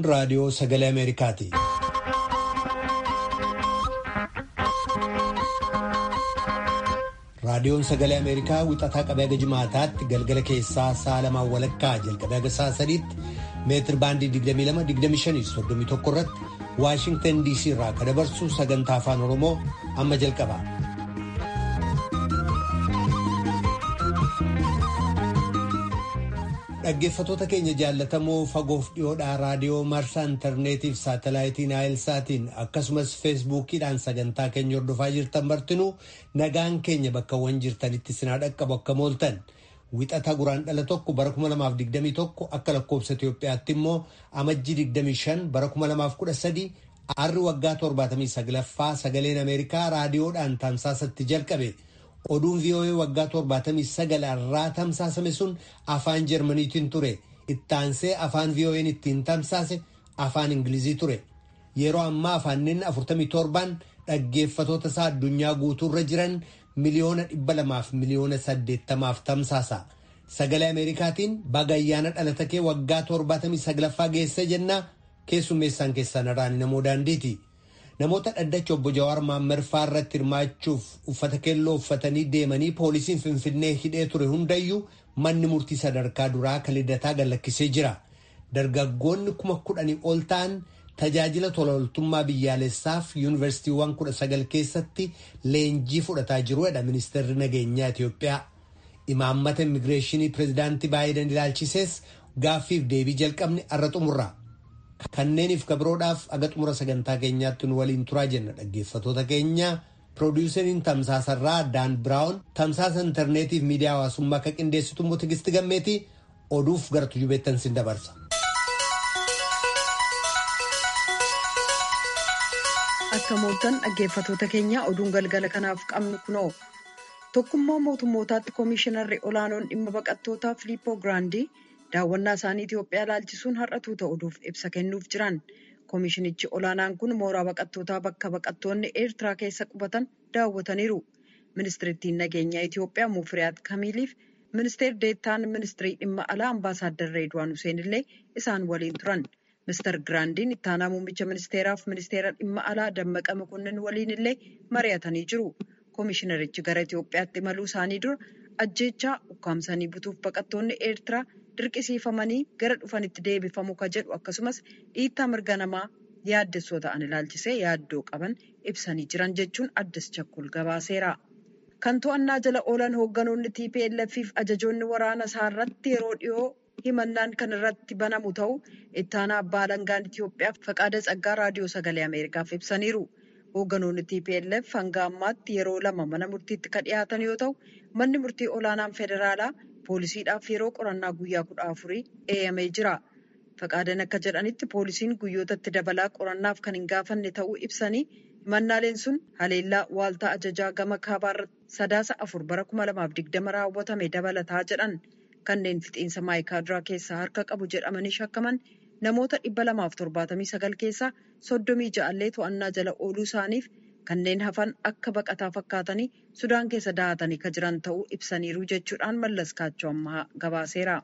Kun raadiyoo sagalee Ameerikaati. Raadiyoon sagalee Ameerikaa wixataa qabee haga jimaataatti galgala keessaa sa'a lamaan walakkaa jalqabee haga sa'a sadiitti meetir baandii 22-25-31 irratti Waashingtan DC irraa kan dabarsu sagantaa afaan Oromoo amma jalqaba. Dhaggeeffatoota keenya jaallatamoo fagoof dhiyoodhaa raadiyoo marsaa intarneetiif saatalaayitii naayilsaatiin akkasumas feesbuukiidhaan sagantaa keenya hordofaa jirtan martinuu nagaan keenya bakkawwan jirtanitti sinaa dhaqqabu akka mooltan wixata guraan dhala tokko bara 2021 akka lakkoobsa Itoophiyaatti immoo amajjii 25 bara 2013 arri waggaa 79ffaa sagaleen Ameerikaa raadiyoodhaan tamsaasatti jalqabe. oduun vii'oo'ee waggaa 79 irraa tamsaasame sun afaan jarmaniitiin ture ittaansee afaan vii'oo'een ittiin tamsaase afaan ingilizii ture yeroo ammaa afaaniin 47 dhaggeeffatoota isaa addunyaa guutuurra jiran miliyoona 200 fi miliyoona 80 tamsaasa sagalee ameerikaatiin baga ayyaana dhalata kee waggaa 79ffaa geessee jennaa keessummeessaan keessan irraan namoo daandiiti. namoota dhaddacha obbo Jawaar Maammarfaa irratti hirmaachuuf uffata keelloo uffatanii deemanii poolisiin Finfinnee hidhee ture hundayyuu manni murtii sadarkaa duraa kan liddataa gallakkisee jira. Dargaggoonni kuma kudhanii ol ta'an tajaajila tolaooltummaa biyyaalessaaf yuunivarsiitiiwwan kudha sagal keessatti leenjii fudhataa jiruudha ministeerri nageenyaa Itoophiyaa. Imaammata immigireeshinii pireezidaantii Baayiden ilaalchisees gaaffiif deebii jalqabni arra xumurra. Kanneeniif kabiroodhaaf aga xumura sagantaa keenyaatti nu waliin turaa jenna dhaggeeffatoota keenya piroodiwuseriin tamsaasarraa daan biraawun tamsaasa intarneetiif miidiyaa hawaasummaa akka qindeessitu immoo tigisti gammeetii oduuf gara tujubeettan sin dabarsa. Akka mooltan dhaggeeffatoota keenya oduun galgala kanaaf qabnu kunoo tokkummaa mootummootaatti koomishinarri olaanoon dhimma baqattootaa Filiippoo Giraandii. daawwannaa isaanii Itoophiyaa ilaalchisuun har'atuu ta'uudhuuf ibsa kennuuf jiran koomishinichi olaanaan kun mooraa baqattootaa bakka baqattoonni eertiraa keessa qubatan daawwataniiru ministirittiin nageenyaa Itoophiyaa muufiriyaat kamiiliif ministeer deettaan ministirii dhimma alaa ambaasaaddar reedwaan huseen illee isaan waliin turan mister giraandiin ittaanaa muummicha ministeeraaf ministeera dhimma alaa dammaqa makonnin waliin illee mari'atanii jiru koomishinarichi gara Itoophiyaatti imaluu isaanii dura ajjeechaa ukkaamsanii butuuf baqattoonni eertiraa. dirqisiifamanii gara dhufanitti deebifamu ka jedhu akkasumas dhiittaa mirga namaa yaaddessoo ta'an ilaalchisee yaaddoo qaban ibsanii jiran jechuun addis chakkul gabaaseera. Kan to'annaa jala oolan hoogganoonni TPLF fi ajajoonni waraana isaa irratti yeroo dhiyoo himannaan kan irratti banamu ta'u ittaanaa abbaa alangaan Itoophiyaa faqaada tsaggaa raadiyoo sagalee Ameerikaaf ibsaniiru. Hoogganoonni TPLF hanga ammaatti yeroo lama mana murtiitti kan dhiyaatan yoo ta'u manni murtii olaanaan federaalaa. poolisiidhaaf yeroo qorannaa guyyaa kudha afurii eeyamee jira faqaadan akka jedhanitti poolisiin guyyootatti dabalaa qorannaaf kan hin gaafanne ta'uu ibsanii himannaaleen sun haleellaa waaltaa ajajaa gama kaabaarratti sadaasa afur bara kuma lamaaf digdama raawwatame dabalataa jedhan kanneen fixiinsa maayikaaduraa keessaa harka qabu jedhamanii shakkaman namoota dhibba lamaaf torbaatamii sagal keessaa soddomii ja'allee to'annaa jala ooluu isaaniif. kanneen hafan akka baqataa fakkaatanii sudaan keessa dahatanii kan jiran ta'uu ibsaniiru jechuudhaan mallas kaachoo ammaa gabaaseera.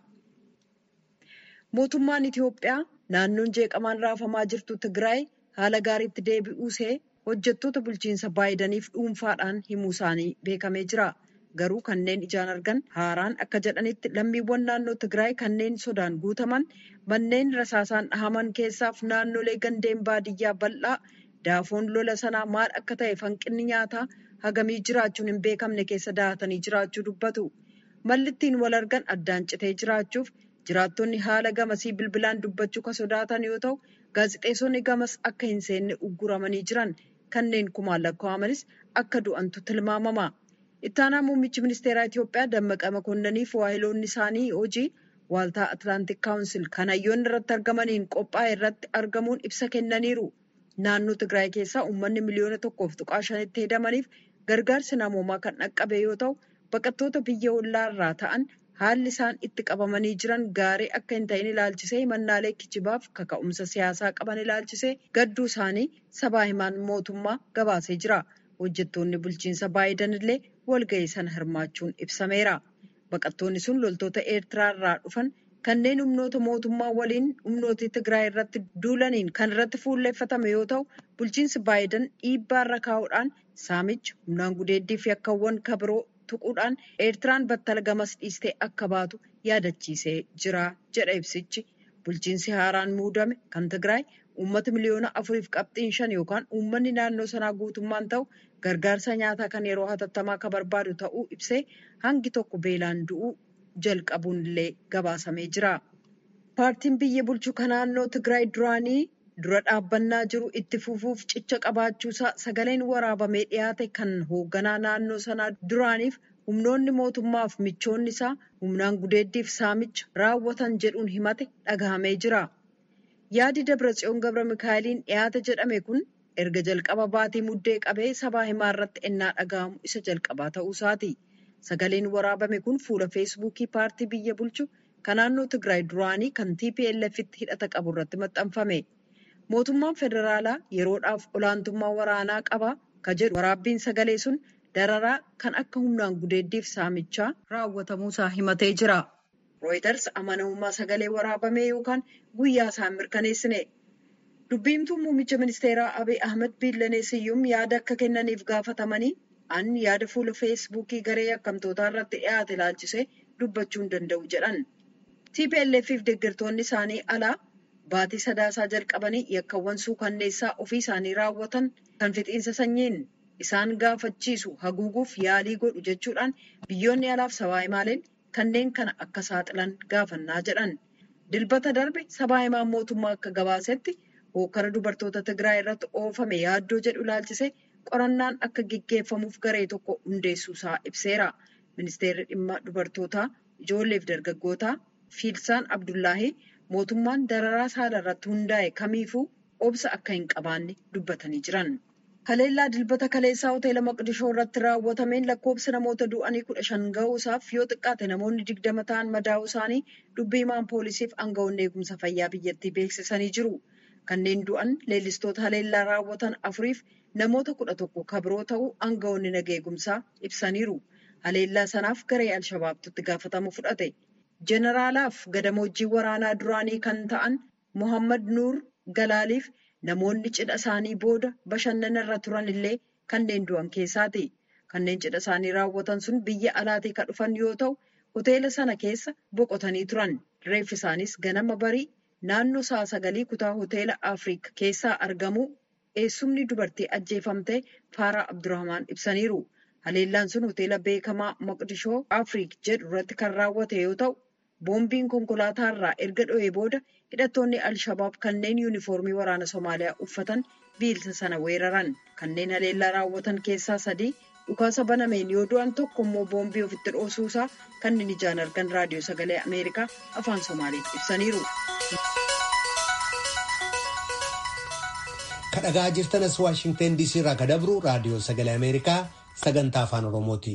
Mootummaan Itoophiyaa naannoon jeeqamaan raafamaa jirtu Tigraay haala gaariitti deebi'uusee hojjettoota bulchiinsa baayidaniif dhuunfaadhaan himuu isaanii beekamee jira. Garuu kanneen ijaan argan haaraan akka jedhanitti lammiiwwan naannoo Tigraay kanneen sodaan guutaman manneen rasaasaan dhahaman keessaaf naannolee gandeen baadiyyaa bal'aa. Daafoon lola sanaa maal akka ta'e hanqinni nyaataa hagamii jiraachuun hin beekamne keessa dahatanii jiraachuu dubbatu. Malli ittiin wal argan addaan citee jiraachuuf jiraattonni haala gamasii bilbilaan dubbachuu kan sodaatan yoo ta'u, gaazixeessonni gamas akka hin seenne ugguramanii jiran kanneen kumaan lakkaa'amanis akka du'antu tilmaamama. Ittaanaa muummichi ministeeraa Itoophiyaa Dammaqa Makonnaniif waahiloonni isaanii hojii waaltaa Atlaantik Kaawunsil kan hayyoonni irratti argamaniin qophaa'e irratti argamuun ibsa kennaniiru. Naannoo Tigraay keessaa uummanni miliyoona tokkoof tuqaa shanitti hedamaniif gargaarsi namoomaa kan dhaqqabe yoo ta'u, baqattoota biyya ollaa irraa ta'an haalli isaan itti qabamanii jiran gaarii akka hin ta'in ilaalchisee himannaalee kijibaaf kaka'umsa siyaasaa qaban ilaalchisee gadduu isaanii sabaa himaan mootummaa gabaasee jira. Hojjettoonni bulchiinsa Baayiden illee walga'ii sana hirmaachuun ibsameera. Baqattoonni sun loltoota Eertiraa irraa dhufan kanneen humnoota mootummaa waliin humnoota Tigraay irratti duulaniin kan irratti fuulleeffatame yoo ta'u bulchiinsi Baayiden dhiibbaarra kaa'uudhaan saamicha humnaan gudeeddii fi akkawwan kabiroo tuquudhaan Eertiraan battala gamas dhiistee akka baatu yaadachiisee jira jedha ibsichi. Bulchiinsi haaraan muudame kan Tigraay uummata miliyoona afuriif qabxiin shan yookaan uummanni naannoo sanaa guutummaan ta'u gargaarsa nyaataa kan yeroo hatattamaa akka barbaadu ta'uu ibsee hangi tokko beelaan du'uu jalqabuun illee gabaasamee jira. Paartiin biyya bulchu kan naannoo Tigraay duraanii dura dhaabbannaa jiru itti fufuuf cicha qabaachuusaa sagaleen waraabamee dhiyaate kan hoogganaa naannoo sanaa duraaniif humnoonni mootummaaf michoonni isaa humnaan gudeeddiif saamicha raawwatan jedhuun himate dhagahamee jira. Yaadi Dabratsiyoon Gabra Mikaa'eliin dhiyaate jedhame kun erga jalqaba baatii muddee qabee sabaa himaa irratti ennaa dhagahamu isa jalqabaa ta'uusaati. Sagaleen waraabame kun fuula feesbuukii paartii biyya bulchu kan naannoo Tigraay duraanii kan TPLFitti hidhata qabu irratti maxxanfame. Mootummaan federaalaa yeroodhaaf olaantummaa waraanaa qaba ka jedhu waraabbiin sagalee sun dararaa kan akka humnaan gudeeddiif saamichaa raawwatamuusaa himatee jira. Rooyiters amanamummaa sagalee waraabamee yookaan guyyaa isaan mirkaneessine. Dubbiimtuun muummicha ministeeraa Abiy Ahmed Biillanee Siyyum yaada akka kennaniif gaafatamanii an yaada fuula feesbuukii garee yakkamtootaa irratti dhiyaate ilaalchisee dubbachuu hin danda'u jedhan. TPLF fi deeggartoonni isaanii alaa baatii sadaasaa jalqabanii yakkawwan suukanneessaa ofii isaanii raawwatan kan fixiinsa sanyiin isaan gaafachiisu haguuguuf yaalii godhu jechuudhaan biyyoonni alaaf sabaa himaaleen kanneen kana akka saaxilan gaafannaa jedhan. Dilbata darbe sabaa himaan mootummaa akka gabaasetti hokkara dubartoota Tigraay irratti oofame yaaddoo jedhu ilaalchisee qorannaan akka gaggeeffamuuf garee tokko hundeessuusaa ibseera. Ministeerri dhimma dubartootaa ijoolleef dargaggootaa Fiilsaan Abdullaahii mootummaan dararaa saala irratti hundaa'e kamiifuu obsa akka hin qabaanne dubbatanii jiran. Haleellaa dilbata kaleessaa hoteela Maqdishoo irratti raawwatameen lakkoofsa namoota du'anii kudha shan ga'uusaaf yoo xiqqaate namoonni digdama ta'an madaa'uu isaanii dubbii himaan poolisiif aangawoonni eegumsa fayyaa biyyattii beeksisanii jiru. Kanneen du'an leellistoota haleellaa raawwatan afuriif namoota kudha tokko kabiroo ta'uu aangawoonni naga eegumsaa ibsaniiru. Haleellaa sanaaf garee Alshabaabtutti gaafatamu fudhate. Jeneraalaaf gadamoojjii waraanaa duraanii kan ta'an Mohammad Nuur Galaaliif namoonni cidha isaanii booda bashannana irra turan illee kanneen du'an keessaati. Kanneen cidha isaanii raawwatan sun biyya alaatii kan dhufan yoo ta'u, hoteela sana keessa boqotanii turan. Reeffi isaanis ganama barii naannoo sa'a sagalii kutaa hoteela Afriik keessaa argamu eessumni dubartii ajjeefamtee Faaraa Abdurrahmaan ibsaniiru. Haleellaan sun hoteela beekamaa Maqdishoo Afriik jedhu irratti kan raawwate yoo ta'u, boombiin konkolaataa irraa erga dho'ee booda hidhattoonni Alshabaab kanneen yuunifoormii waraana Somaaliyaa uffatan biilsa sana weeraran. Kanneen haleellaa raawwatan keessaa sadii dhukaasa banameen yoo du'an tokko immoo boombii ofitti dhoosuu kanneen ijaan argan raadiyoo sagalee Ameerikaa afaan Somaaliif ibsaniiru. Kadhagaa jirtanas Waashingteen DC irraa kadabru raadiyoo sagalee Ameerikaa sagantaa afaan Oromooti.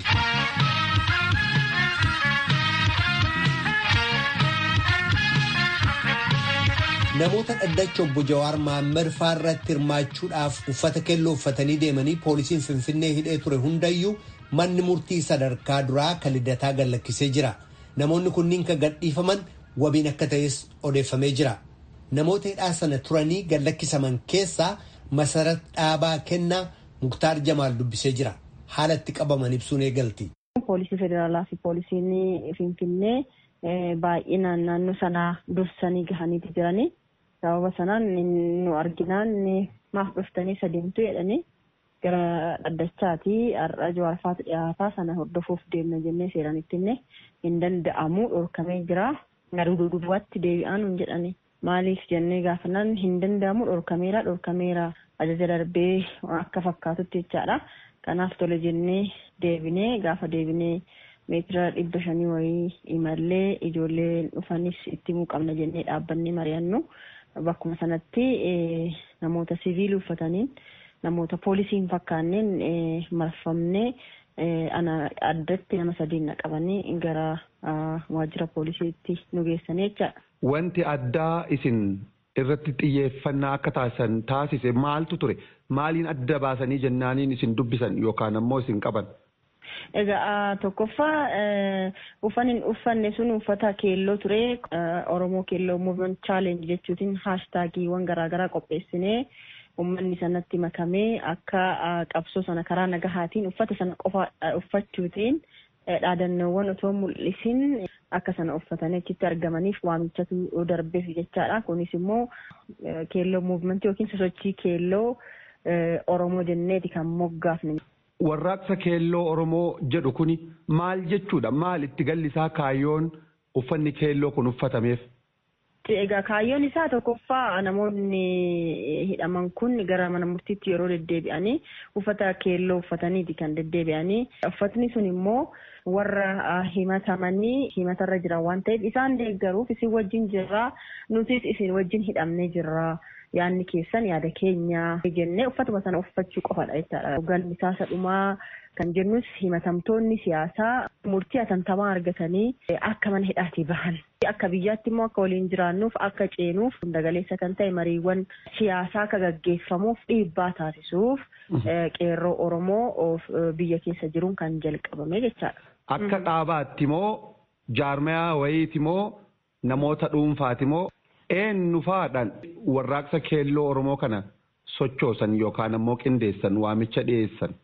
Namoota dhaddacha obbo Jawaar Maammed irratti hirmaachuudhaaf uffata keelloo uffatanii deemanii poolisiin Finfinnee hidhee ture hundayyuu manni murtii sadarkaa duraa kan liddataa gallakkisee jira. Namoonni kunniin kan gadhiifaman wabiin akka ta'es odeeffamee jira. Namoota hidhaa sana turanii gallakkisaman keessaa Masarat Dhaabaa Kennaa Muktaar Jamaal dubbisee jira. Haala itti qabaman ibsuun eegalti. Poolisii federaalaa fi poolisiin Finfinnee baay'inaan naannoo sanaa dursanii gahaniiti jiranii. sababa sanaan nu arginaan maaf dhuftanii sadeemtu jedhanii gara dhaddachaati har'a jawaarfaatu dhiyaataa sana hordofuuf deemna jennee seeraan ittinne hin danda'amu dhorkamee jira garuu dudubaatti deebi'aan hin jedhani maaliif jennee gaafannaan hin danda'amu dhorkameera dhorkameera ajaja darbee akka fakkaatutti jechaadha kanaaf tole jennee deebinee gaafa deebinee meetira dhibba shanii wayii imallee ijoollee dhufanis itti himuu qabna jennee dhaabbannee mari'annu. Bakkuma sanatti namoota siviilii uffataniin namoota poolisiin fakkaanneen marfamnee addatti nama sadiin naqabanii gara waajjira poolisiitti nu geessanii jechaadha. Wanti addaa isin irratti xiyyeeffannaa akka taasisan taasise maaltu ture? Maaliin adda baasanii jennaaniin isin dubbisan yookaan ammoo isin qaban? Egaa tokkoffaa uffanni uffanne sun uffata keelloo ture Oromoo keelloo movement challenge jechuutiin haashtaagiiwwan garaagaraa qopheessinee uummanni sanatti makamee akka qabsoo sana karaa nagahaatiin uffata sana qofa uffachuutiin dhaadannoowwan otoo mul'isin akka sana uffatanii achitti argamaniif waamichatu darbeef jechaadha. Kunis immoo keelloo muuvimentii yookiin sosochii keelloo Oromoo jenneeti kan moggaafne. Warraaqsa keelloo Oromoo jedhu kuni maal jechuudha? Maal itti galli isaa kaayyoon uffanni keelloo kun uffatameef? Egaa kaayyoon isaa tokkoffaa namoonni hidhaman kun gara mana murtiitti yeroo deddeebi'anii uffata keelloo uffataniiti kan deddeebi'anii. Uffatni sun immoo warra himatamanii himatarra jiran waan ta'eef isaan deeggaruuf isin wajjin jirra nutis isin wajjin hidhamnee jirra. yaadni keessan yaada keenya jennee uffatuma sana uffachuu qofadha jechaadha. Galmi isaa sadhumaa kan jennus himatamtoonni siyaasaa murtii atantamaa argatanii akka mana hidhaatii bahan. Akka biyyaatti immoo akka waliin jiraannuuf akka ceenuuf dagaleessa kan ta'e mariiwwan siyaasaa akka gaggeeffamuuf dhiibbaa taasisuuf qeerroo Oromoo biyya keessa jiruun kan jalqabame jechaadha. Akka dhaabaatti moo jaarmayaa wayiiti moo namoota dhuunfaati moo eenyu faadhaan warraaqsa keelloo Oromoo kana sochoosan yookaan ammoo qindeessan waamicha dhiyeessan.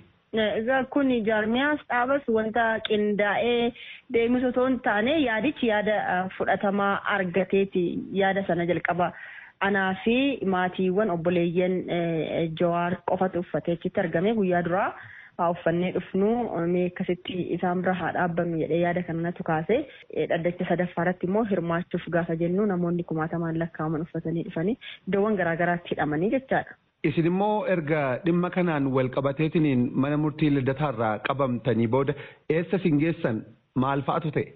Egaa kun jaarmiyaas dhaabas wanta qindaa'ee deemus otoo hin taane yaadichi yaada fudhatamaa argateeti yaada sana jalqaba. Anaa fi maatiiwwan obboleeyyan Jawaar qofatu uffatee achitti argame guyyaa duraa. haa uffannee dhufnu mee akkasitti isaan bira haa dhaabbannu jedhee yaada kanatu kaase dhaddacha sadaffaa irratti immoo hirmaachuuf gaafa jennu namoonni kumaatamaan lakkaa'aman uffatanii dhufanii iddoowwan garaagaraatti hidhamanii jechaadha. Isin immoo erga dhimma kanaan wal qabateetiniin mana murtii lidataarraa qabamtanii booda eessa isin geessan maal fa'atu ta'e?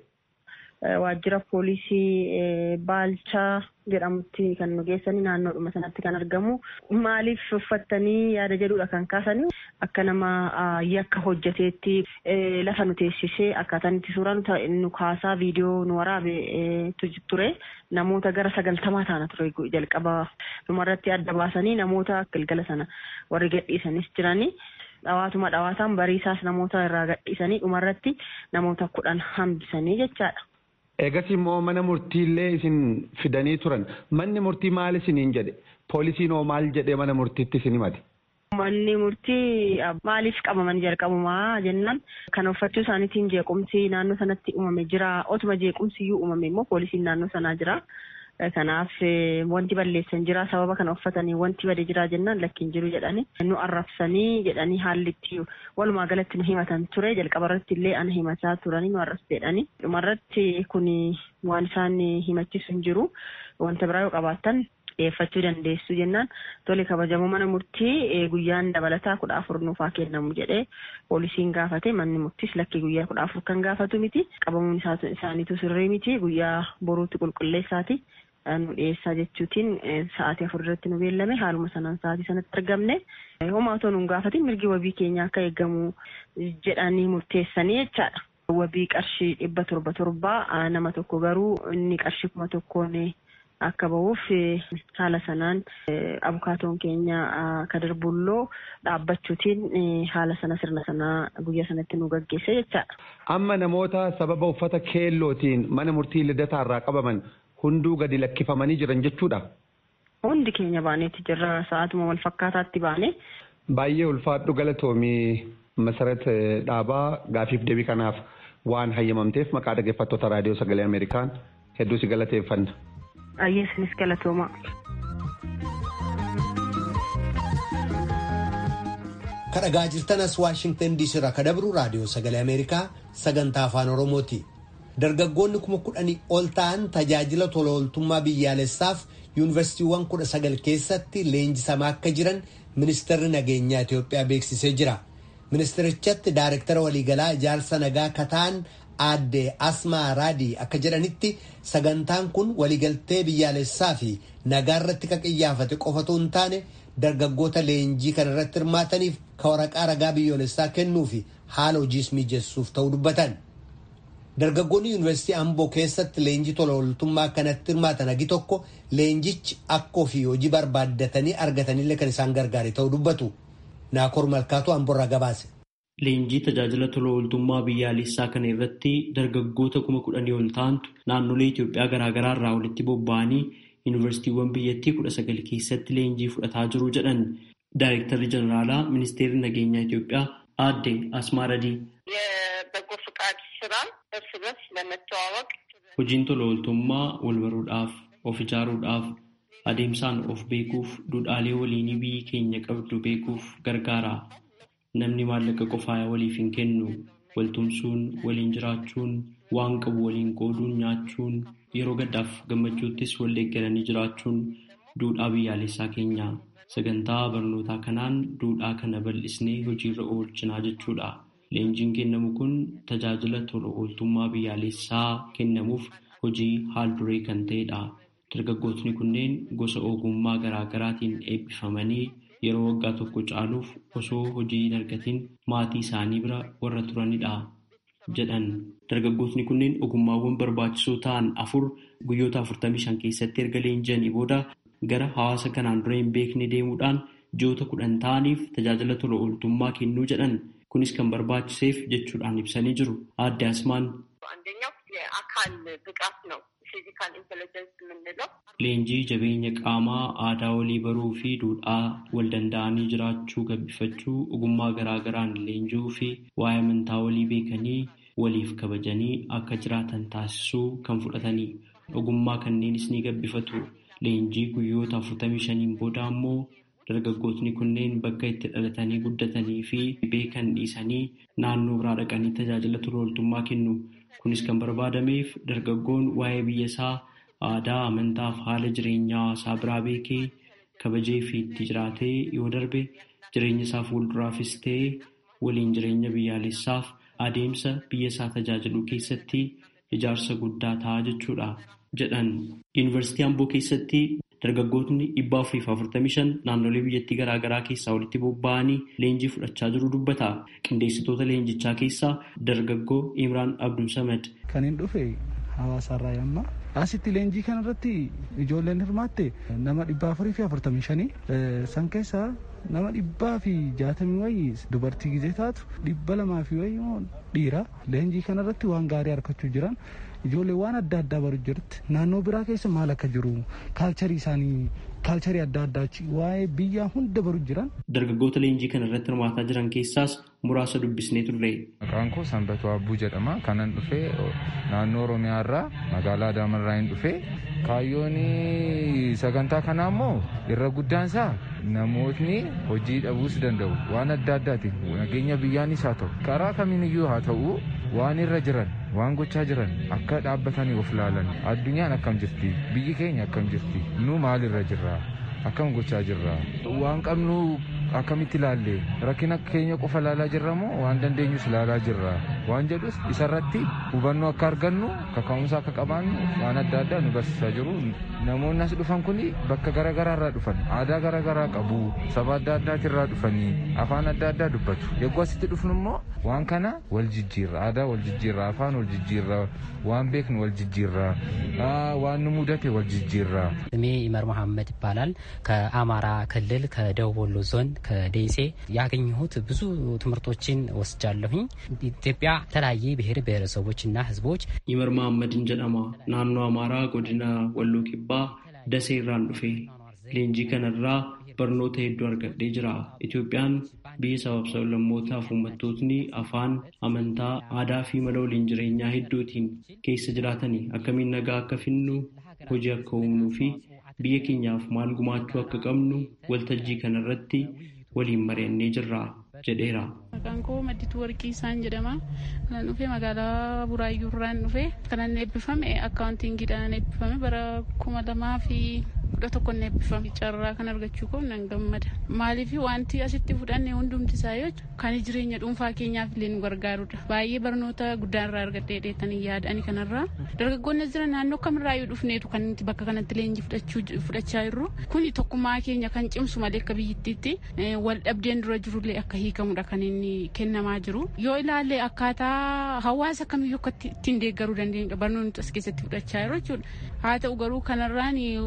Waajjira poolisii Baalchaa jedhamutti kan nu geessanii naannoodhuma sanatti kan argamu. Maaliif uffattanii yaada jedhudha kan kaasanii akka nama yakka hojjeteetti lafa nu teessisee akkaataan itti suuraa nu kaasaa viidiyoo nu waraabe ture namoota gara sagaltamaa taana ture jalqaba dhumarratti adda baasanii namoota galgala sana warri gadhiisanis jiranii. Dhawaatuma dhawaataan bariisaas namoota irraa gadhiisanii dhumarratti namoota kudhan hambisanii jechaadha. Eegas immoo mana murtiillee isin fidanii turan. Manni murtii maal isiniin jedhe? Poolisiin hoo maal jedhee mana murtiitti isin himate? Manni murtii maaliif qabaman jalqabumaa jennaan kan uffachuu isaaniitiin jeequmsi naannoo sanatti uumame jira. Otuma jeequmsi iyyuu uumame immoo poolisiin naannoo sanaa jira. Kanaaf wanti balleessan jira sababa kana uffatanii wanti bade jira jennaan lakkiin jiru jedhanii nu arrabsanii jedhanii haalli itti walumaa galatti nu himatan ture jalqaba irratti illee ana himachaa turanii nu arrabsu jedhanii dhumarratti kun waan isaan himachiisu hin jiru wanta biraa yoo qabaattan dhiyeeffachuu dandeessu jennaan tole kabajamoo mana murtii guyyaan dabalataa kudha afur nuufaa kennamu jedhee poolisiin gaafate manni murtiis lakkii guyyaa kudha afur kan gaafatu miti qabamuun isaaniitu sirrii miti guyyaa boruutti qulqulleessaati. nu dhiyeessaa jechuutiin sa'aatii afur irratti nu beellame haaluma sanaan sa'aatii sanatti argamne homaa otoo nu gaafatin mirgi wabii keenya akka eegamu jedhanii murteessanii jechaadha. Wabii qarshii dhibba torba torbaa nama tokko garuu inni qarshii kuma tokkoon akka bahuuf haala sanaan abukaatoon keenya Kadir Bulloo dhaabbachuutiin haala sana sirna sanaa guyyaa sanatti nu gaggeesse jechaadha. Amma namoota sababa uffata keellootiin mana murtii lidataarraa qabaman hunduu gadi lakkifamanii jiran jechuudha. Hundi keenya baaneeti jirra sa'aatuma wal fakkaataatti baane. Baay'ee ulfaadhu galatoomii masarat dhaabaa gaafiif deebii kanaaf waan hayyamamteef maqaa dhaggeeffattoota raadiyoo sagalee Ameerikaan hedduu si galateeffanna. Ayyeesinis galatooma. Kadhagaa jirtanas Waashingtan DC irraa kadabru raadiyoo sagalee Ameerikaa sagantaa afaan Oromooti. dargaggoonni kuma kudhanii ol ta'an tajaajila tola ooltummaa biyyaalessaaf yuunivarsiitiiwwan kudha sagal keessatti leenjisamaa akka jiran ministeerri nageenyaa Itoophiyaa beeksisee jira. Ministerichatti daarektara waliigalaa ijaarsa nagaa kataan aadde Asmaa Raadii akka jedhanitti sagantaan kun waliigaltee biyyaalessaa fi nagaa irratti kan xiyyeeffate qofatu hin taane dargaggoota leenjii kana irratti hirmaataniif ka waraqaa ragaa biyyoolessaa kennuu fi haala hojiis mijessuuf ta'uu dubbatan. Dargaggoonni yuunivarsiitii Amboo keessatti leenjii tola ooltummaa kanatti hirmaatan hagi tokko leenjichi akka ofii hojii barbaaddatanii argatanillee kan isaan gargaare ta'uu dubbatu. Naakoor Malkaatu Amboorraa gabaase. Leenjii tajaajila tola ooltummaa biyyaalessaa kana irratti dargaggoota kuma kudhanii ol ta'antu naannolee Itoophiyaa garaagaraa irraa walitti bobba'anii yuunivarsiitiiwwan biyyattii kudha sagal keessatti leenjii fudhataa jiru jedhan Daayirektarri Jeneraalaa Ministeerri Nageenyaa Itoophiyaa aadde Asmaaradii. የበጎ ፍቃድ ስራ እርስ በርስ ለመተዋወቅ Hojiin tola ooltummaa wal baruudhaaf, of ijaaruudhaaf, adeemsaan of beekuuf, duudhaalee waliinii biyyi keenya qabdu beekuuf gargaara. Namni maallaqa qofaa waliif hin kennu. Waltumsuun, waliin jiraachuun, waan qabu waliin qooduun nyaachuun, yeroo gaddaaf gammachuuttis wal deeggaranii jiraachuun duudhaa biyyaalessaa keenya. Sagantaa barnootaa kanaan duudhaa kana bal'isnee hojiirra oolchinaa jechuudha. Leenjiin kennamu kun tajaajila tola ooltummaa biyyaalessaa kennamuuf hojii haal duree kan ta'edha. Dargaggootni kunneen gosa ogummaa garaa garaatiin eebbifamanii yeroo waggaa tokko caaluuf osoo hojii hin argatiin maatii isaanii bira warra turanidha jedhan. Dargaggootni kunneen ogummaawwan barbaachisoo ta'an afur guyyoota 45 keessatti erga leenji'anii booda gara hawaasa kanaan dura hin beekne deemuudhaan ji'oota kudhan ta'aniif tajaajila tola ooltummaa kennuu jedhan. Kunis kan barbaachiseef jechuudhaan ibsanii jiru. Aadde Asmaan. አንደኛው የአካል ብቃት ነው። ፊዚካል ኢንቴሊጀንስ የምንለው Leenjii jabeenya qaamaa aadaa walii baruu fi duudhaa wal danda'anii jiraachuu gabbifachuu ogummaa garaa garaan leenji'uu fi waa'ee amantaa walii beekanii waliif kabajanii akka jiraatan taasisuu kan fudhatanii ogummaa kanneenis ni gabbifatu. Leenjii guyyoota 45 booda ammoo dargaggootni kunneen bakka itti dhalatanii guddatanii fi beekan dhiisanii naannoo biraa dhaqanii tajaajila tola ooltummaa kennu. Kunis kan barbaadameef dargaggoon waa'ee biyya isaa aadaa, amantaa fi haala jireenyaa hawaasaa biraa beekee kabajee fi itti jiraatee yoo darbe jireenya isaa fuulduraafis ta'ee waliin jireenya biyyaalessaaf adeemsa biyya isaa tajaajiluu keessatti ijaarsa guddaa ta'a jechuudha jedhan. Yuunivarsiitii Amboo keessatti dargaggootni dhibba afurii fi afurtamii shan naannolee biyyattii garaa garaa keessaa walitti bobba'anii leenjii fudhachaa jiru dubbata. Qindeessitoota leenjichaa keessaa dargaggoo Imraan Abdul Samad. Kan hin dhufe hawaasaarraa yamma. Asitti leenjii kanarratti ijoolleen hirmaatte nama dhibba afurii fi afurtamii shanii san keessaa nama dhibbaa fi jaatamii wayii dubartii gizee taatu dhibba lamaa fi wayii immoo dhiira leenjii kanarratti waan gaarii harkachuu jiran ijoollee waan adda addaa baru jirti naannoo biraa keessa maal akka jiru kaalcharii isaanii kaalcharii adda addaa waa'ee biyyaa hunda baru jiran. Dargaggoota leenjii kana irratti hirmaataa jiran keessaas muraasa dubbisnee turre. Maqaan koo Sanbatuu Abbuu jedhama. Kanan dhufee naannoo Oromiyaa irraa magaalaa Adaamarraa hin dhufee kaayyoon sagantaa kanaa immoo irra guddaan isaa namootni hojii dhabuus danda'u waan adda addaati nageenya biyyaanis haa ta'u karaa kamiiniyyuu haa ta'u waan irra jiran waan gochaa jiran akka dhaabbatanii of ilaalan addunyaan akkam jirti biyyi keenya akkam jirti nu maal irra jirra akkam gochaa jirra waan qabnu akkamitti ilaalle rakkina keenya qofa ilaalaa jirra moo waan dandeenyus ilaalaa jirra waan jedhus isarratti hubannoo akka argannu kaka'umsa akka qabaannu waan adda addaa nu barsiisaa jiru namoonni as dhufan kun bakka garaagaraa irraa dhufan aadaa garaagaraa qabu saba adda addaatirraa dhufanii afaan adda addaa dubbatu yogguu asitti dhufnu immoo waan kana wal jijjiirra aadaa wal jijjiirra afaan wal jijjiirra waan beeknu wal jijjiirra waan nu mudate wal jijjiirra ስሜ ኢመር መሐመድ ይባላል። ከአማራ ክልል ከደቡብ ወሎ ዞን ከደሴ ያገኘሁት ብዙ ትምህርቶችን ወስጃለሁኝ። ኢትዮጵያ የተለያየ ብሔር ብሔረሰቦችና ሕዝቦች ኢመር መሐመድን ጀደማ ናኖ አማራ ጎዲና ወሎ ኪባ ደሴ irraan dhufe leenjii kanarraa barnoota hedduu argadhee jira. Itoophiyaan biyya sabab sablammootaaf uummattootni afaan, amantaa, aadaa fi mala waliin jireenyaa hedduutiin keessa jiraatanii akkamiin nagaa akka finnu hojii akka uumnuu fi biyya keenyaaf maal gumaachuu akka qabnu waltajjii kanarratti waliin mari'annee jirra jedheera. Maqaan koo Maddituu Warqii isaan jedhama. Kanan dhufe magaalaa Buraayyuu irraan dhufe. Kanan eebbifame akkaawuntiingiidhaan eebbifame bara kuma lamaa fi kudha tokkoon eebbifame. Carraa kan argachuu koo nan gammada. Maaliif wanti asitti fudhanne hundumti isaa yoo kan jireenya dhuunfaa keenyaaf illee nu gargaarudha. Baay'ee barnoota guddaa irraa argadhee dheetanii yaadani kanarraa. Dargaggoonni jiran naannoo kamirraayyuu dhufneetu kan nuti bakka kanatti leenjii fudhachaa jirru. Kuni tokkummaa keenya kan cimsu malee akka biyyittiitti wal dhabdeen dura jirullee akka hiikamudha kan inni kennamaa jiru yoo ilaalle akkaataa hawaasa kamiyyuu akka ittiin deeggaruu dandeenyudha barnoonni as keessatti fudhachaa jiru jechuudha haa ta'u garuu kanarraan akkuma walii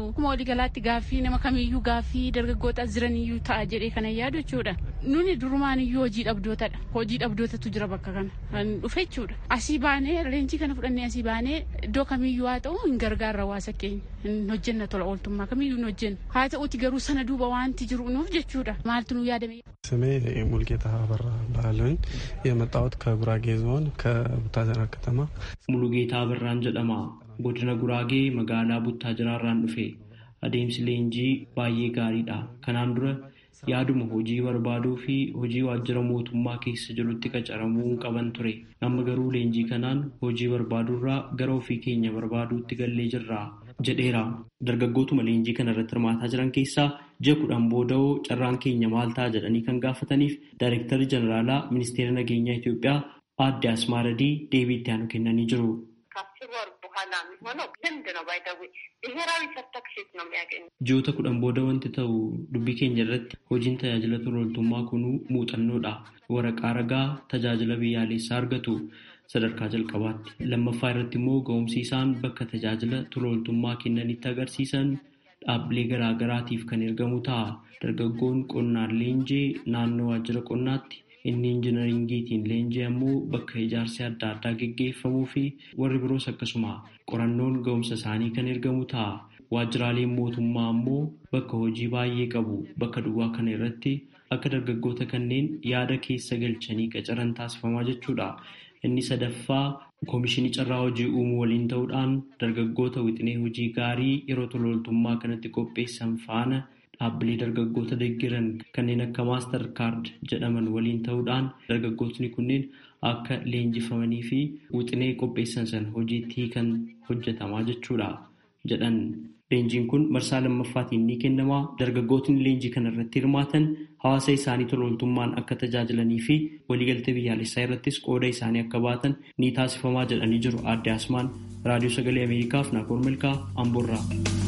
waliigalaatti gaaffii nama kamiyyuu gaaffii dargaggoota jiraniyyuu ta'a jedhee kana yaadu jechuudha. Nuni durumaan iyyuu hojii dhabdootadha. Hojii dhabdootatu jira bakka kana. Kan dhufe jechuudha. Asii baanee leenjii kana fudhannee asii baanee iddoo kamiyyuu haa ta'u hin gargaarra hawaasa keenya. Hin hojjenna tola ooltummaa kamiyyuu hin hojjenna. Haa ta'uti garuu sana duuba waanti jiru nuuf jechuudha. Maaltu nu yaadame? ስሜ ሙልጌታ አበራ ባህልን የመጣሁት ከጉራጌ ዞን ከቡታጀራ ከተማ ሙሉጌታ አበራን ጀደማ godina guraagee magaalaa buttaajiraarraan dhufe adeemsi leenjii baay'ee gaariidha kanaan dura yaaduma hojii barbaaduu fi hojii waajjira mootummaa keessa jirutti qacaramuu qaban ture amma garuu leenjii kanaan hojii barbaaduurraa gara ofii keenya barbaaduutti gallee jirra jedheera dargaggootuma leenjii kana irratti hirmaataa jiran keessaa ji'a kudhan booda'oo carraan keenya maal ta'a jedhanii kan gaafataniif daayirektarri jeneraalaa ministeera nageenyaa Itoophiyaa aadde Asmaaradii deebii itti aanu kennanii jiru. ከአስር ወር በኋላ የሚሆነው ልምድ ነው። ባይደዌ ብሔራዊ ሰርተክሴት ነው የሚያገኙ Ji'oota kudhan booda wanti ta'u dubbii keenya irratti hojiin tajaajila tolooltummaa kunuu muuxannoodha. Waraqaa ragaa tajaajila biyyaalessaa argatu sadarkaa jalqabaatti. Lammaffaa irratti immoo ga'umsi isaan bakka tajaajila tolooltummaa kennanitti agarsiisan dhaabbilee garaa garaatiif kan ergamu ta'a. Dargaggoon qonnaan leenjii naannoo waajjira qonnaatti inni injinaringiitiin leenjii ammoo bakka ijaarsi adda addaa geggeeffamuu fi warri biroos akkasuma qorannoon ga'umsa isaanii kan ergamu ta'a. Waajjiraaleen mootummaa ammoo bakka hojii baay'ee qabu. Bakka duwwaa kana irratti akka dargaggoota kanneen yaada keessa galchanii qacaran taasifamaa jechuudha. Inni sadaffaa Koomishinii Carraa Hojii Uumuu waliin ta'uudhaan dargaggoota wixinee hojii gaarii yeroo tolooltummaa kanatti qopheessan faana dhaabbilee dargaggoota deeggaran kanneen akka maastar kaard jedhaman waliin ta'uudhaan dargaggootni kunneen akka leenjifamanii fi wixinee qopheessan sana hojiitti hiikan hojjetamaa jechuudha jedhan. Leenjiin kun marsaa lammaffaatiin ni kennama. Dargaggootni leenjii kana irratti hirmaatan hawaasa isaanii tolooltummaan akka tajaajilanii fi waliigaltee biyyaalessaa irrattis qooda isaanii akka baatan ni taasifamaa jedhanii jiru. Aadde Asmaan Raadiyoo Sagalee Ameerikaaf Naakoor Milkaa Amboorraa.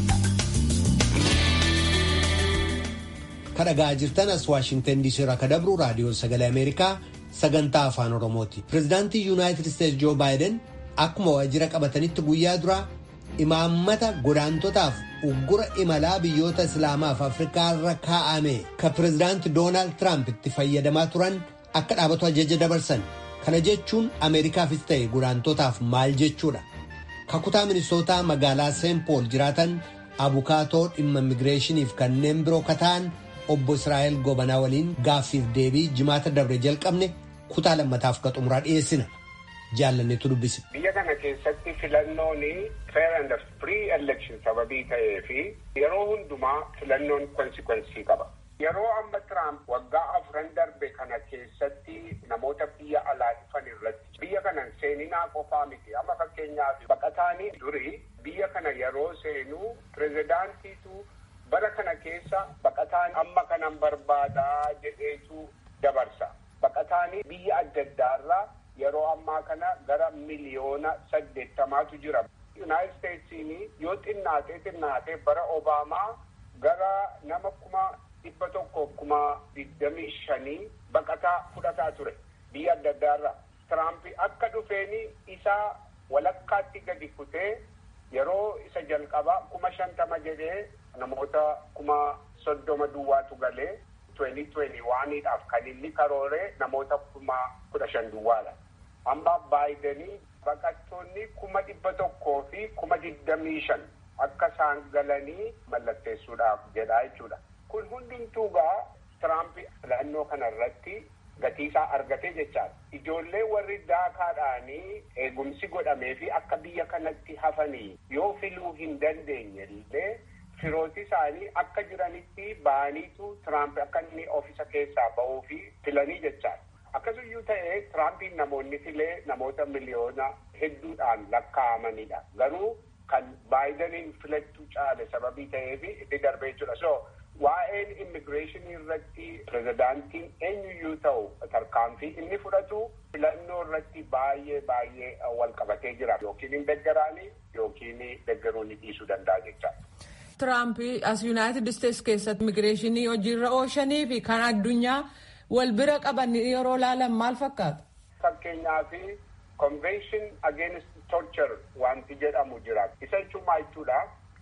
kadhagaa jirtan as waashingtan diisii irraa ka dabru raadiyoo sagalee ameerikaa sagantaa afaan oromooti pirezidaantii yuunaayitid isteetsi joo baayiden akkuma waajjira qabatanitti guyyaa duraa imaammata godaantotaaf uggura imalaa biyyoota islaamaaf afrikaa irra kaa'ame ka pirezidaanti doonaald tiraamp itti fayyadamaa turan akka dhaabatu ajaja dabarsan kana jechuun ameerikaafis ta'e godaantotaaf maal jechuudha kakutaa minisootaa magaalaa seenpool jiraatan abukaatoo dhimma immigireeshiniif kanneen biroo kataan obbo Israa'el Gobanaa waliin gaaffiif deebii jimaata dabre jalqabne kutaa lammataaf ka xumuraa dhiyeessina. Jaallanneetu dubbise. Biyya kana keessatti filannoon fair and free election sababii ta'ee fi yeroo hundumaa filannoon konsikwensii qaba. Yeroo amma Tiraamp waggaa afran darbe kana keessatti namoota biyya alaa dhufan irratti biyya kana seeninaa qofaa miti. Amma fakkeenyaaf baqataanii durii biyya kana yeroo seenuu pirezidaantiitu bara kana keessa baqataan amma kanan barbaadaa jedheetu dabarsa. Baqataanii biyya adda addaarraa yeroo ammaa kana gara miliyoona saddeettamaatu jira. Yuunaayitid Isteetsiin yoo xinnaatee xinnaatee bara Obaamaa gara nama kuma dhibba tokko kuma digdamii shanii baqataa fudhataa ture biyya adda addaarraa. Tiraamp akka dhufeeni isaa walakkaatti gadi kutee yeroo isa jalqabaa kuma shantama jedhee namoota kuma soddoma duwwaatu galee tuweni tuweni waaniidhaaf kan inni karooree namoota kuma kudha shan duwwaadha. Amma baayidenii baqattoonni kuma dhibba tokkoo fi kuma digdamii shan akka isaan galanii mallatteessuudhaaf jedhaa jechuudha. Kun hundumtuu gaa Tiraamp filannoo kana irratti gatiisaa argatee jechaadha. Ijoollee warri daakaadhaanii eegumsi godhamee fi akka biyya kanatti hafanii yoo filuu hin dandeenye illee firooti isaanii akka jiranitti ba'aniitu Tiraamp akka inni oofisa keessaa ba'uu fi filanii jechaadha. Akkasuyyuu ta'ee Tiraampiin namoonni filee namoota miliyoona hedduudhaan lakkaa'amanidha. Garuu kan baayidaniin filachuu caale sababii ta'eef itti darbee jechuudha. So waa'een immigireeshinii irratti pirezidaantiin eenyuyyuu ta'u tarkaanfii inni fudhatu filannoo irratti baay'ee baay'ee wal qabatee jira. Yookiin hin deggaraanii yookiin deggaruu ni dhiisuu danda'a jechaadha. Tiraamp as Yuunaayitid Isteets keessatti immigireeshinii hojiirra oolchanii fi kan addunyaa wal bira qaban yeroo laalan maal fakkaata? Fakkeenyaaf convention against torture wanti jedhamu jira. Isa jechuun maal jechuudha?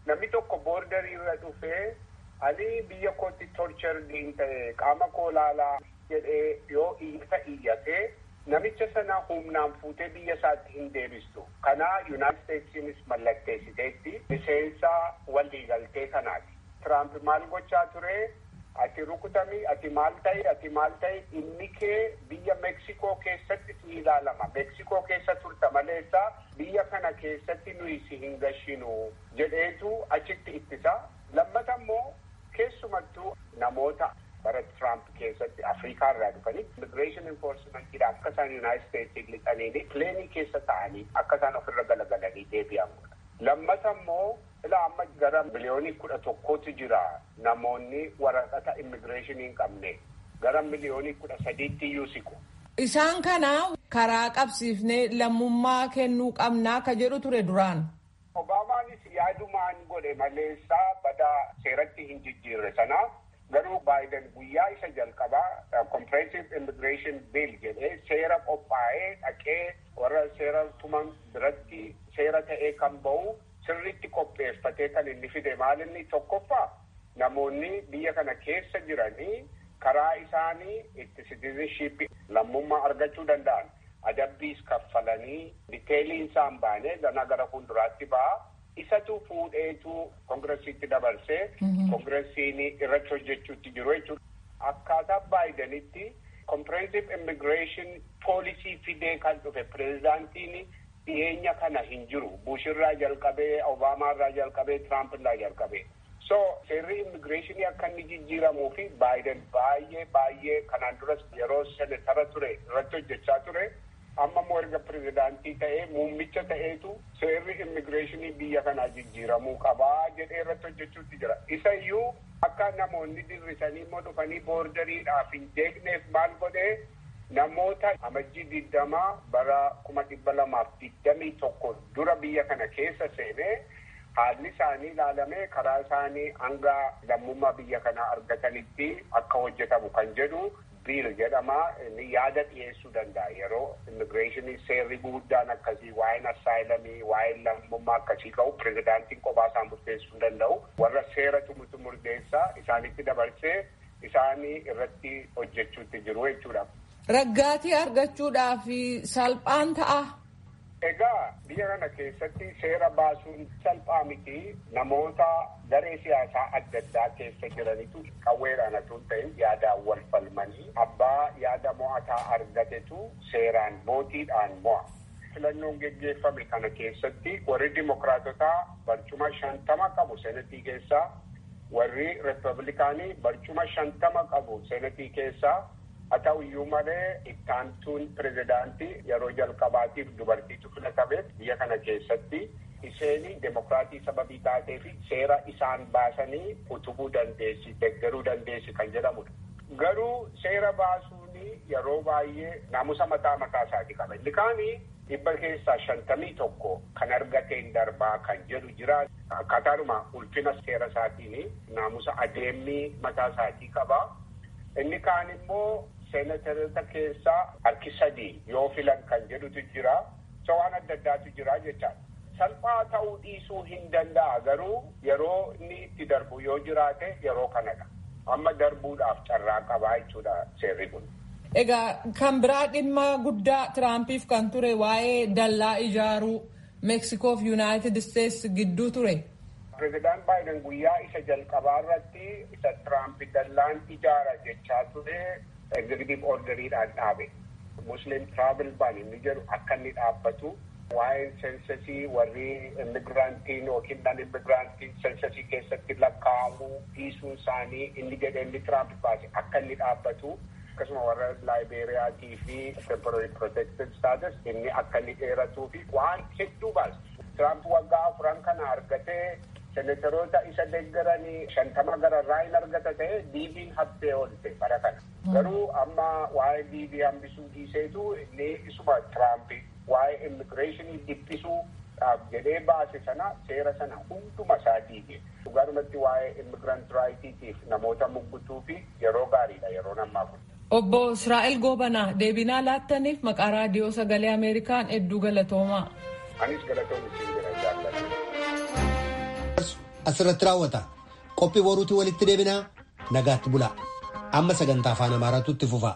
namni tokko boordarii irra dhufee ani biyya kootti torchardiin ta'e qaama koo laalaa jedhee yoo iyyata iyyatee namicha sana humnaan fuutee biyya isaatti hin deebistu. Kanaa Yuunaayitid Isteetsiinis mallatteessiteetti miseensa waliigaltee kanaati. Tiraamp maal gochaa ture? Ati rukutami, ati maal ta'e, ati maal ta'e, inni kee biyya Meksikoo keessatti si ilaalama. Meksikoo keessa turta maleessa biyya kana keessatti nuyi si hin gashinu jedheetu achitti ittisa. Lammata immoo keessumattuu namoota bara Trump keessatti Afrikaa irraa dhufanii immigreeshin enforcementiidha akka isaan Yuunaayitid Isteetsiin lixanii pileenii keessa ta'anii akka isaan ofirra galagalanii deebi'amudha. Lammata immoo ilaa amma gara miliyoonii kudha tokkootu jira namoonni waraqata immigireeshinii hin qabne gara miliyoonii kudha sadiitti iyyuu siqu. Isaan kana karaa qabsiifnee lammummaa kennuu qabnaa ka jedhu ture duraan. Obaamaanis yaadumaan godhe maleessaa bada seeratti hin jijjiirre sana garuu baayiden guyyaa isa jalqabaa comprehensive immigration bill jedhee seera qophaa'ee dhaqee warra seera tuman biratti seera ta'ee kan ba'u sirriitti qopheeffatee kan inni fide maal inni tokkoffaa namoonni biyya kana keessa jiranii karaa isaanii itti citizenship lammummaa argachuu danda'an adabbiis kaffalanii diteeliin isaan baane gana gara fuulduraatti ba'a. Isatu fuudheetu koongiresiitti dabarsee koongiresiin irratti hojjechuutti jiru jechuudha. Akkaataa baayidanitti comprehensive immigration poolisii fidee kan dhufe pireezidaantiin dhiyeenya kana hin jiru. Bushirraa jalqabee, Obaamaarraa jalqabee, Tiraampiirraa jalqabee. So seerri immigireeshinii akka inni jijjiiramuu fi baayiden baay'ee baay'ee kanaan duras yeroo senetara ture irratti hojjechaa ture. amma immoo erga pirezidaantii ta'ee muummicha ta'eetu seerri immigireeshinii biyya kanaa jijjiiramuu qabaa jedhee irratti hojjechuutti jira. Isa iyyuu akka namoonni dirrisanii immoo dhufanii boordariidhaaf hin jeeqneef maal godhee namoota amajjii digdamaa bara kuma dhibba lamaaf digdamii tokko dura biyya kana keessa seenee haalli isaanii ilaalamee karaa isaanii hanga lammummaa biyya kanaa argatanitti akka hojjetamu kan jedhu biil jedhama inni yaada dhiyeessuu danda'a yeroo immigireeshinii seerri guddaan akkasii waa'een assaayilamii waa'een lammummaa akkasii ka'u pirezidaantiin kophaa isaan murteessuu danda'u warra seera tumutu murteessaa isaanitti dabarsee isaanii irratti hojjechuutti jiru jechuudha. Raggaatii argachuudhaaf salphaan ta'a. Egaa biyya kana keessatti seera baasuun salphaa miti namoota garee siyaasaa adda addaa keessa jiranitu qawweedhaan otoo hin ta'in yaadaan wal falmanii abbaa yaada mo'ataa argatetu seeraan mootiidhaan mo'a. Filannoon geggeeffame kana keessatti warri dimokiraatotaa barcuma shantama qabu senetii keessaa warri riippablikaanii barcuma shantama qabu senetii keessaa haa ta'u iyyuu malee ittaantuun pirezidaantii yeroo jalqabaatiif dubartiitu filatameef biyya kana keessatti isheen demokiraatii sababii taatee fi seera isaan baasanii utubuu dandeessi deeggaruu dandeessi kan jedhamudha. Garuu seera baasuun yeroo baay'ee naamusa mataa mataa isaatii qaba. Inni kaanii dhibba keessaa shantamii tokko kan argateen darbaa kan jedhu jira. Akkaataadhuma ulfina seera isaatiin naamusa adeemii mataa isaatii qaba. Inni kaan immoo seenatarota keessaa harki sadii yoo filan kan jedhutu jira. So waan adda addaatu jira jechaadha. Salphaa ta'uu dhiisuu hin danda'a garuu yeroo inni itti darbu yoo jiraate yeroo kanadha. Amma darbuudhaaf carraa qabaa jechuudha seerri kun. Egaa kan biraa dhimma guddaa Tiraampiif kan ture waa'ee dallaa ijaaruu Meeksikoo fi Yuunaayitid Isteets gidduu ture. Pireezidaan Baayiden guyyaa isa jalqabaa irratti isa Tiraamp dallaan ijaara jechaa ture egzekitiiv orderiidhaan dhaabe. Musliim Travel Ban inni jedhu akka inni dhaabbatu waa'een sensasii warri immigiraantiin yookiin nan immigiraantiin sensasii keessatti lakkaa'amuu dhiisuun isaanii inni jedhe inni Tiraamp baase akka inni dhaabbatu akkasuma warra laayibeeriyaatii fi temporary protected status inni akka inni dheeratuu fi waan hedduu baase. Tiraamp waggaa afuran kana argatee senataroota isa deeggaranii shantama gararraa hin argata ta'e diibiin haftee oolte bara kana. Garuu amma waa'ee diibii hambisuu dhiiseetu inni isuma Tiraamp waa'ee immigireeshinii dhiphisuu jedhee baase sana seera sana hunduma isaa diige. Dhugaadhumatti waa'ee immigirant raayitiitiif namoota muggutuu fi yeroo gaariidha yeroo ammaa kun. Obbo Israa'el Goobanaa deebinaa laattaniif maqaa raadiyoo sagalee Ameerikaan hedduu galatoomaa. Anis galatoon isin jira jaallatu. asirratti raawwata. Qophii boruutii walitti deebinaa nagaatti bulaa. Amma sagantaa afaan Amaaraatu itti fufa.